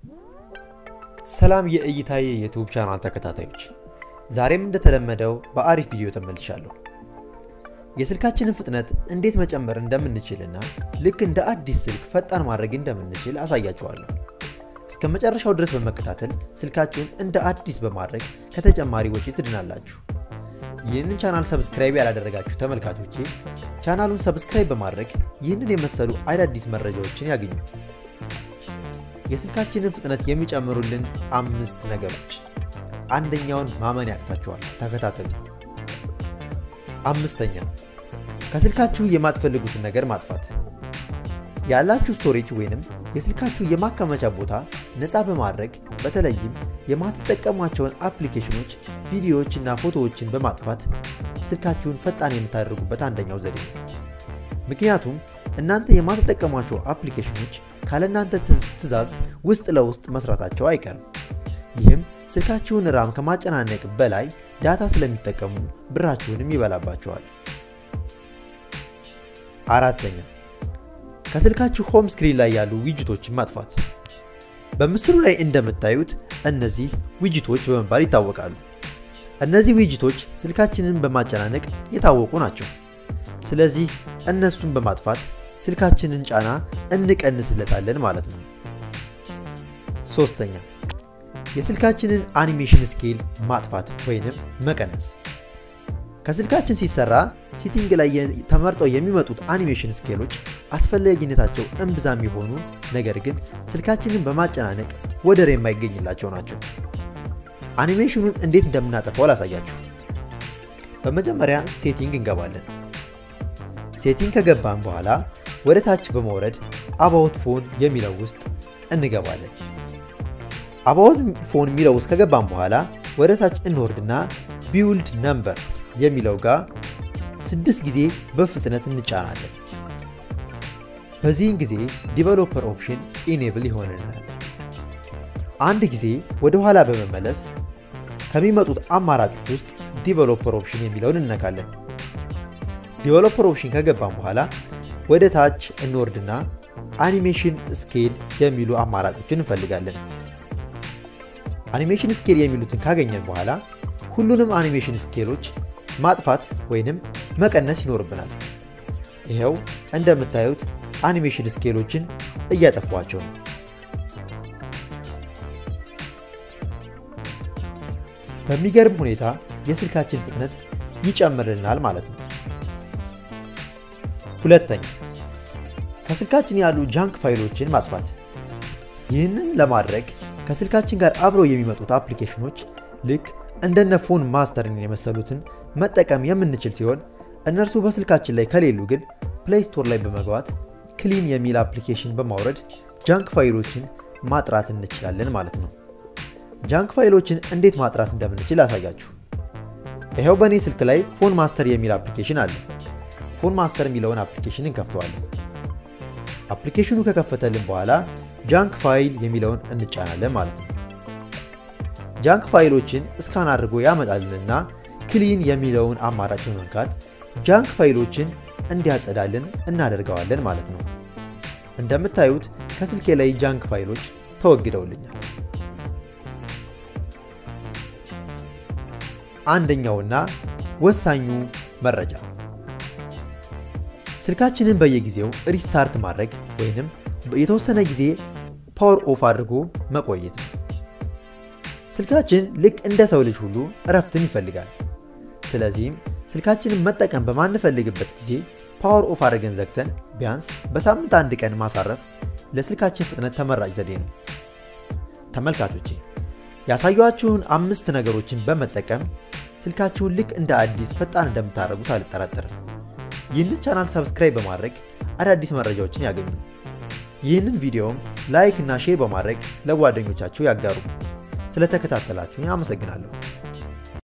ሰላም የእይታዬ የዩቲዩብ ቻናል ተከታታዮች፣ ዛሬም እንደተለመደው በአሪፍ ቪዲዮ ተመልሻለሁ። የስልካችንን ፍጥነት እንዴት መጨመር እንደምንችልና ልክ እንደ አዲስ ስልክ ፈጣን ማድረግ እንደምንችል አሳያችኋለሁ። እስከ መጨረሻው ድረስ በመከታተል ስልካችሁን እንደ አዲስ በማድረግ ከተጨማሪ ወጪ ትድናላችሁ። ይህንን ቻናል ሰብስክራይብ ያላደረጋችሁ ተመልካቾቼ ቻናሉን ሰብስክራይብ በማድረግ ይህንን የመሰሉ አዳዲስ መረጃዎችን ያገኙ። የስልካችንን ፍጥነት የሚጨምሩልን አምስት ነገሮች። አንደኛውን ማመን ያቅታችኋል፣ ተከታተሉ። አምስተኛ ከስልካችሁ የማትፈልጉትን ነገር ማጥፋት። ያላችሁ ስቶሬጅ ወይንም የስልካችሁ የማከማቻ ቦታ ነፃ በማድረግ በተለይም የማትጠቀሟቸውን አፕሊኬሽኖች፣ ቪዲዮዎች እና ፎቶዎችን በማጥፋት ስልካችሁን ፈጣን የምታደርጉበት አንደኛው ዘዴ ነው። ምክንያቱም እናንተ የማትጠቀሟቸው አፕሊኬሽኖች ካለእናንተ ትዕዛዝ ውስጥ ለውስጥ መስራታቸው አይቀርም። ይህም ስልካችሁን ራም ከማጨናነቅ በላይ ዳታ ስለሚጠቀሙ ብራችሁንም ይበላባቸዋል። አራተኛ ከስልካችሁ ሆም ስክሪን ላይ ያሉ ዊጅቶችን ማጥፋት። በምስሉ ላይ እንደምታዩት እነዚህ ዊጅቶች በመባል ይታወቃሉ። እነዚህ ዊጅቶች ስልካችንን በማጨናነቅ የታወቁ ናቸው። ስለዚህ እነሱን በማጥፋት ስልካችንን ጫና እንቀንስለታለን ማለት ነው። ሶስተኛ የስልካችንን አኒሜሽን ስኬል ማጥፋት ወይንም መቀነስ። ከስልካችን ሲሰራ ሴቲንግ ላይ ተመርጠው የሚመጡት አኒሜሽን ስኬሎች አስፈላጊነታቸው እምብዛም የሆኑ ነገር ግን ስልካችንን በማጨናነቅ ወደር የማይገኝላቸው ናቸው። አኒሜሽኑን እንዴት እንደምናጠፋው ላሳያችሁ። በመጀመሪያ ሴቲንግ እንገባለን። ሴቲንግ ከገባን በኋላ ወደ ታች በመውረድ አባውት ፎን የሚለው ውስጥ እንገባለን። አባውት ፎን የሚለው ውስጥ ከገባን በኋላ ወደ ታች እንወርድና ቢውልድ ነምበር የሚለው ጋር ስድስት ጊዜ በፍጥነት እንጫናለን። በዚህን ጊዜ ዲቨሎፐር ኦፕሽን ኢኔብል ይሆንልናል። አንድ ጊዜ ወደ ኋላ በመመለስ ከሚመጡት አማራጮች ውስጥ ዲቨሎፐር ኦፕሽን የሚለውን እንነካለን። ዲቨሎፐር ኦፕሽን ከገባን በኋላ ወደ ታች እንወርድና አኒሜሽን ስኬል የሚሉ አማራጮችን እንፈልጋለን። አኒሜሽን ስኬል የሚሉትን ካገኘን በኋላ ሁሉንም አኒሜሽን ስኬሎች ማጥፋት ወይንም መቀነስ ይኖርብናል። ይኸው እንደምታዩት አኒሜሽን ስኬሎችን እያጠፏቸው ነው። በሚገርም ሁኔታ የስልካችን ፍጥነት ይጨምርልናል ማለት ነው። ሁለተኛ ከስልካችን ያሉ ጃንክ ፋይሎችን ማጥፋት። ይህንን ለማድረግ ከስልካችን ጋር አብረው የሚመጡት አፕሊኬሽኖች ልክ እንደነ ፎን ማስተርን የመሰሉትን መጠቀም የምንችል ሲሆን እነርሱ በስልካችን ላይ ከሌሉ ግን ፕሌይ ስቶር ላይ በመግባት ክሊን የሚል አፕሊኬሽን በማውረድ ጃንክ ፋይሎችን ማጥራት እንችላለን ማለት ነው። ጃንክ ፋይሎችን እንዴት ማጥራት እንደምንችል አሳያችሁ። ይኸው በእኔ ስልክ ላይ ፎን ማስተር የሚል አፕሊኬሽን አለ። ፎን ማስተር የሚለውን አፕሊኬሽን እንከፍተዋለን። አፕሊኬሽኑ ከከፈተልን በኋላ ጃንክ ፋይል የሚለውን እንጫናለን ማለት ነው። ጃንክ ፋይሎችን እስካን አድርጎ ያመጣልንና ክሊን የሚለውን አማራጭ በመንካት ጃንክ ፋይሎችን እንዲያጸዳልን እናደርገዋለን ማለት ነው። እንደምታዩት ከስልኬ ላይ ጃንክ ፋይሎች ተወግደውልኛል። አንደኛውና ወሳኙ መረጃ ስልካችንን በየጊዜው ሪስታርት ማድረግ ወይንም የተወሰነ ጊዜ ፓወር ኦፍ አድርጎ መቆየት ነው። ስልካችን ልክ እንደ ሰው ልጅ ሁሉ እረፍትን ይፈልጋል። ስለዚህም ስልካችንን መጠቀም በማንፈልግበት ጊዜ ፓወር ኦፍ አድርገን ዘግተን ቢያንስ በሳምንት አንድ ቀን ማሳረፍ ለስልካችን ፍጥነት ተመራጭ ዘዴ ነው። ተመልካቾቼ ያሳዩችሁን አምስት ነገሮችን በመጠቀም ስልካችሁን ልክ እንደ አዲስ ፈጣን እንደምታደርጉት አልጠራጠርም። ይህንን ቻናል ሰብስክራይብ በማድረግ አዳዲስ መረጃዎችን ያገኙ። ይህንን ቪዲዮም ላይክ እና ሼር በማድረግ ለጓደኞቻችሁ ያጋሩ። ስለተከታተላችሁኝ አመሰግናለሁ።